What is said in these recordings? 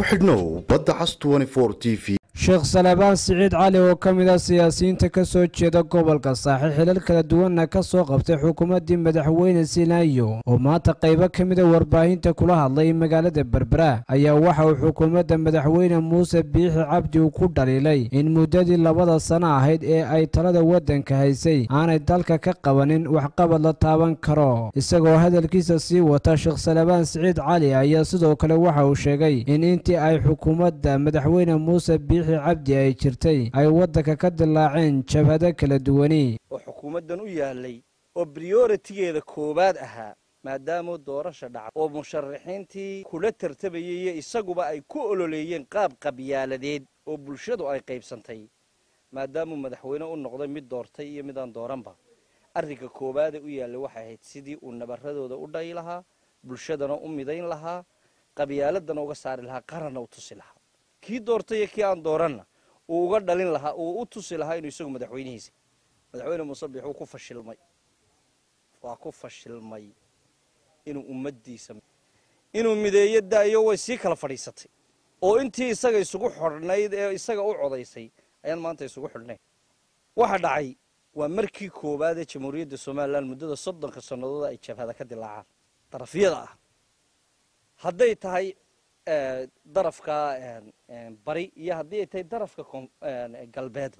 xidhnow badda cas t v sheekh salebaan siciid cali oo ka mid ah siyaasiyiinta ka soo jeeda gobolka saaxi xilal kala duwanna ka soo qabtay xukuumaddii madaxweyne sinaayo oo maanta qaybo ka mida warbaahinta kula hadlay magaalada berbera ayaa waxa uu xukuumadda madaxweyne muuse biixi cabdi uu ku dhaliilay in muddadii labada sano ahayd ee ay talada waddanka haysay aanay dalka ka qabanin waxqabad la taaban karo isagoo hadalkiisa sii wata sheekh salebaan siciid cali ayaa sidoo kale waxa uu sheegay in intii ay xukuumadda madaxweyne muuse biixi cabdi ay jirtay ay waddanka ka dilaaceen jabhado kala duwani oo xukuumaddan u yaalay oo brioritigeeda koowaad ahaa maadaamuu doorasha dhaca oo musharaxiintii kula tartabayay iyo isaguba ay ku ololeeyeen qaab qabyaaladeed oo bulshadu ay qaybsantay maadaamuu madaxweyne u noqday mid doortay iyo midaan dooranba arrinka koowaade u yaallay waxay ahayd sidii uu nabaradooda u dhayi lahaa bulshadana u midayn lahaa qabyaaladana uga saari lahaa qaranna u tusi lahaa kii doortay iyo kii aan dooranna uu uga dhalin lahaa uu u tusi lahaa inuu isagu madaxweynihiisa madaxweyne muuse biix wuu ku fashilmay waa ku fashilmay inuu ummaddiisa inuu mideeyo daayo way sii kala fadhiisatay oo intii isaga isugu xidhnayd ee isaga u codaysay ayaan maanta isugu xidhnayn waxa dhacay waa markii koowaad ee jamhuuriyadda somalilan muddada soddonka sannadood ay jabhada ka dilaacaan darafyada ah hadday tahay darafka bari iyo haddii ay tahay darafka galbeedba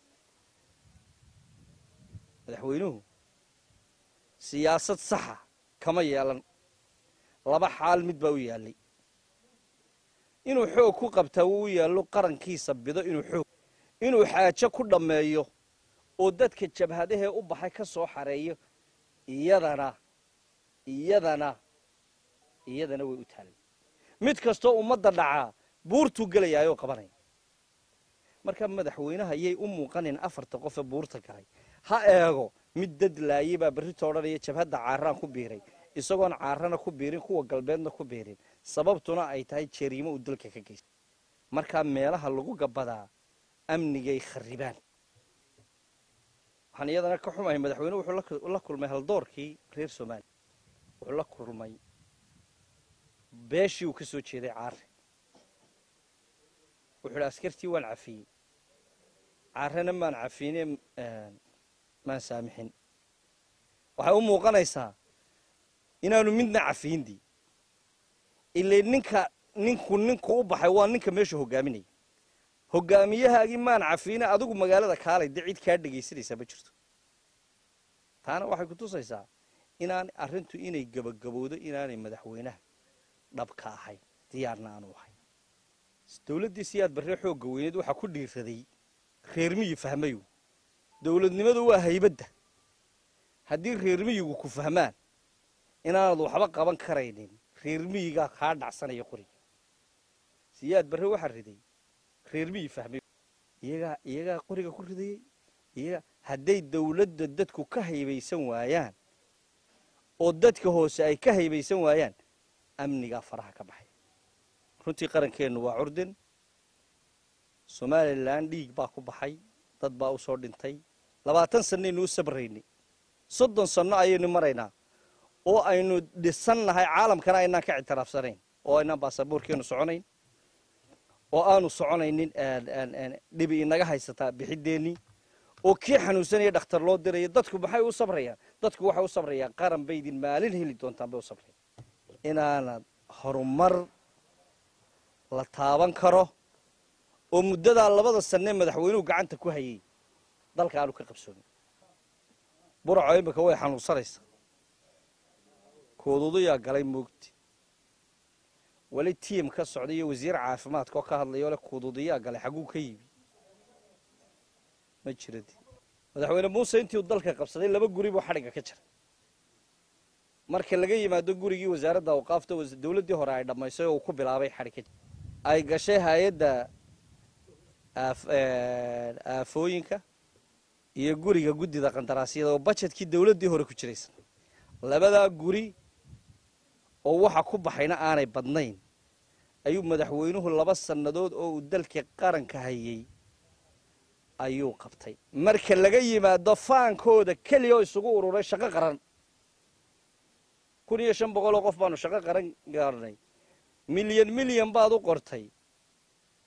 madaxweynuhu siyaasad saxa kama yeelan laba xaal mid baa u yaallay inuu xoog ku qabtaa wuu u yaallo qarankiisa bido inuu xoog inuu xaajo ku dhammeeyo oo dadka jabhadahee u baxay ka soo xareeyo iyadana iyadana iyadana way u taallay mid kastoo ummadda dhacaa buurtuu gelayaayoo qabanaya marka madaxweynaha yay u muuqanin afarta qofee buurta galay ha eego mid dad laayay baa berrito odhanaya jabhadda caaraan ku biiray isagoon caarana ku biirin kuwa galbeedna ku biirin sababtuna ay tahay jariimo uu dalka ka geystay markaa meelaha lagu gabadaa amnigay kharibaan waxaan iyadana ka xumahay madaxweyne wuxuu la kulmay haldoorkii reer soomaaliya wuxuu la kulmay beeshii uu ka soo jeeday caare wuxuu idhi askartii waan cafiyey caarena maan cafiyne maan saamixin waxay u muuqanaysaa inaanu midna cafiyindii ilay ninka ninku ninku u baxay waa ninka meesha hogaaminaya hogaamiyahaagii maan cafiyne adigu magaalada kaalay dee cid kaa dhegaysanaysaa ma jirto taana waxay ku tusaysaa inaan arrintu inay gabagabowdo inaanay madaxweynaha dhabka ahayn diyaarna aanu ahayn dawladdii siyaad barre xoogga weyneed waxaa ku dhiiraday reermiyi fahmayu dawladnimadu waa haybadda haddii reermiyigu ku fahmaan inaanad waxba qaban karaynin reermiyigaa kaa dhacsanaya qoriga siyaad barre waxaa riday reermiyi fahmayu iyagaa iyagaa qoriga ku ridayey iyagaa hadday dawladda dadku ka haybaysan waayaan oo dadka hoose ay ka haybaysan waayaan amnigaa faraha ka baxay runtii qarankeennu waa curdin somalilan dhiig baa ku baxay dad baa u soo dhintay labaatan sannaynu u sabraynay soddon sanno ayaynu maraynaa oo aynu dhisannahay caalamkana aynaan ka ictiraafsanayn oo aynaan baasaboorkeennu soconayn oo aanu soconaynin dhibi inaga haysataa bixideennii oo kii xanuunsanaya dhakhtar loo diraya dadku maxay u sabrayaan dadku waxay u sabrayaan qaran bay idin maalin heli doontaan bay u sabrayaan inaanad horumar la taaban karo oo muddadaa labada sannee madaxweynuhu gacanta ku hayay dalka aanu ka qabsoonin buraco imika way xanuunsanaysaa kooduudayaa galay moogti weli tiim ka socda iyo wasiir caafimaadka oo ka hadlaya ole kooduudayaa galay xagguu ka yimi ma jiradi madaxweyne muuse intii uu dalka qabsaday laba guri buu xadhigga ka jiray marka laga yimaado gurigii wasaaradda awqaafta dawladdii hore ay dhammaysay oo uu ku bilaabay xadhig ay gashay hay-adda aafooyinka iyo guriga guddida qandaraasyada oo bajetkii dawladdii hore ku jiraysa labadaa guri oo waxa ku baxayna aanay badnayn ayuu madaxweynuhu laba sannadood oo uu dalka qaranka hayay ayuu qabtay marka laga yimaado faankooda keliya oo isugu ururay shaqo qaran kun iyo shan boqol oo qof baanu shaqo qaran gaarnay milyan milyan baad u qortay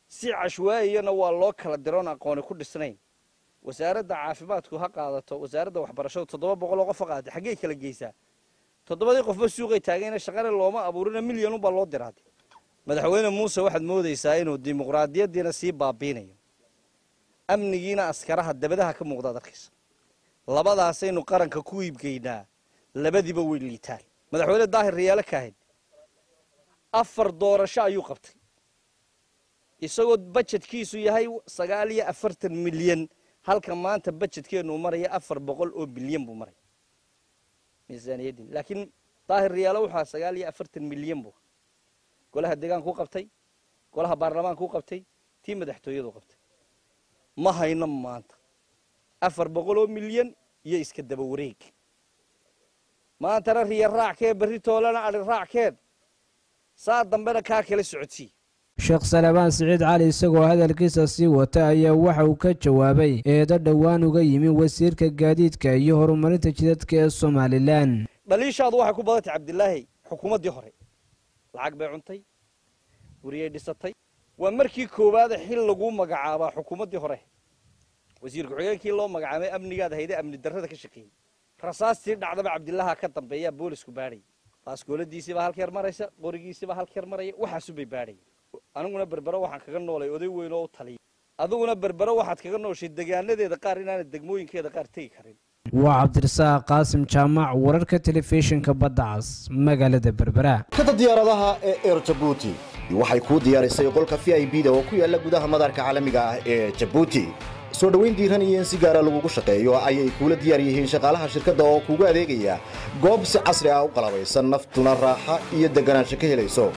si cashwaa'iyana waa loo kala diroon aqooni ku dhisnayn wasaaradda caafimaadku ha qaadato wasaaradda waxbarashadu toddoba boqol oo qof ha qaadata xaggey kala geysaa toddobadii qofba suuqay taagayna shaqana looma abuurina milyanunbaa loo diraade madaxweyne muuse waxaad moodaysaa inuu dimuqraadiyaddiina sii baabiinayo amnigiina askaraha dabadaha ka muuqdaad arkaysa labadaasaynu qaranka ku iibgeynaa labadiiba way liitaan madaxweyne daahir riyaale kaahin afar doorasho ayuu qabtay isagoo bajetkiisu yahay sagaal iyo afartan milyan halka maanta bajetkeenuu maraya afar boqol oo bilyan buu maraya miisaaniyaddin laakiin daahir riyaale wuxuu ahaa sagaal iyo afartan milyan buu golaha deegaanku qabtay golaha baarlamaanku qabtay tii madaxtooyadu qabtay ma hayno maanta afar boqol oo milyan iyo iska daba wareeg maantana riya raackee berri toolana adhi raackeen saa dambena kaa kala socodsii sheekh salebaan siciid cali isagoo hadalkiisa sii wata ayaa waxa uu ka jawaabay eedo dhowaan uga yimi wasiirka gaadiidka iyo horumarinta jidadka ee somalilan dhaliishaadu waxay ku badantay cabdilaahi xukuumaddii hore lacag bay cuntay guriyay dhisatay waa markii koowaada xil laguu magacaabaa xukuumaddii hore wasiir ku-xigeenkii loo magacaabay amnigaad hayde amni darrada ka shaqeeyey rasaastii dhacdaba cabdillaha ka dambeeyaa boolisku baadhayay baaskooladiisiibaa halkeer maraysa qorigiisiibaa halkeer maraya waxaasubay baadhaya aniguna berbero waxaan kaga noolay oday weyn oo u taliya adiguna berbero waxaad kaga nooshay degaanadeeda qaar inaanad degmooyinkeeda qaar tegi karin waa cabdirasaaq qaasim jaamac wararka telefishinka badda cas magaalada berbera kada diyaaradaha ee eer jabuuti waxay kuu diyaarisay qolka v i b da oo ku yaala gudaha madaarka caalamiga ah ee jabuuti soo dhoweyn diiran iyo in si gaara lagugu shaqeeyo ayay kuula diyaar yihiin shaqaalaha shirkadda oo kuugu adeegaya goob si casri ah u qalabaysan naftuna raaxa iyo deganaansho ka helayso